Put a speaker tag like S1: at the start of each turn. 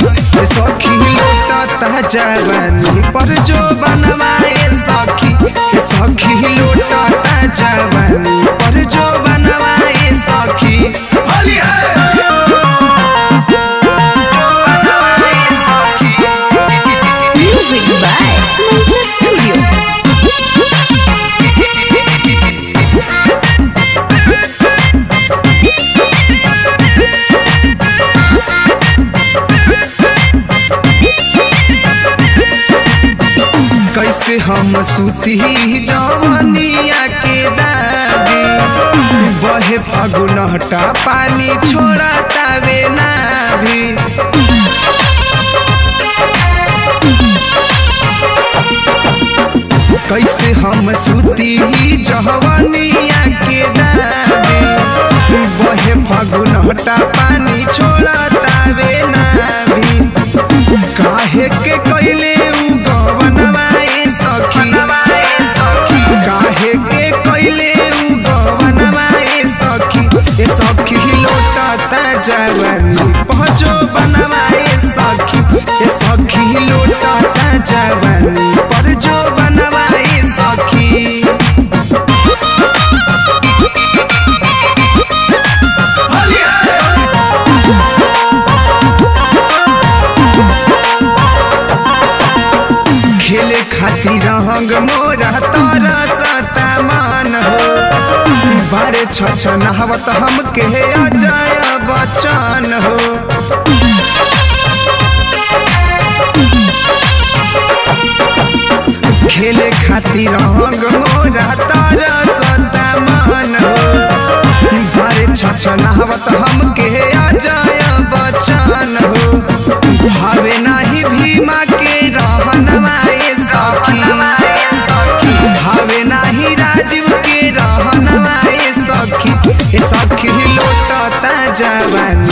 S1: ए सखी लोटता जवानी पर जो बनवाए सखी ए सखी लोटता जवानी पर जो बनवाए सखी होली है जो बनवाए सखी
S2: Music by Mantra Studio.
S1: कैसे हम सुती जवनिया के दाबी बहे फगुन हटा पानी छोड़ा तावे नाभी कैसे हम सुती जवनिया के दाबी बहे फगुन हटा पानी छोड़ा तावे नाभी काहे के कैले उ गवनवाए सखी सखी काहे के कैले उ गवनवाए सखी ए सखी लोटता जवानी पहुँचो बनवाए सखी ए सखी लोटता जवानी पर जो बनवाए सखी खेले खातिर रंग मोरा तारा सता मान हो बारे छ नहावत हमके अजय बचन हो खेले खातिर रंग मोरा तारा सता मान हो बारे छ नहावत हमके अजय बचन हो भावे नाही भीमा के रहनवाए सखी भावे नाही राजीव के रहनवाए सखी ए सखी लोटता जवानी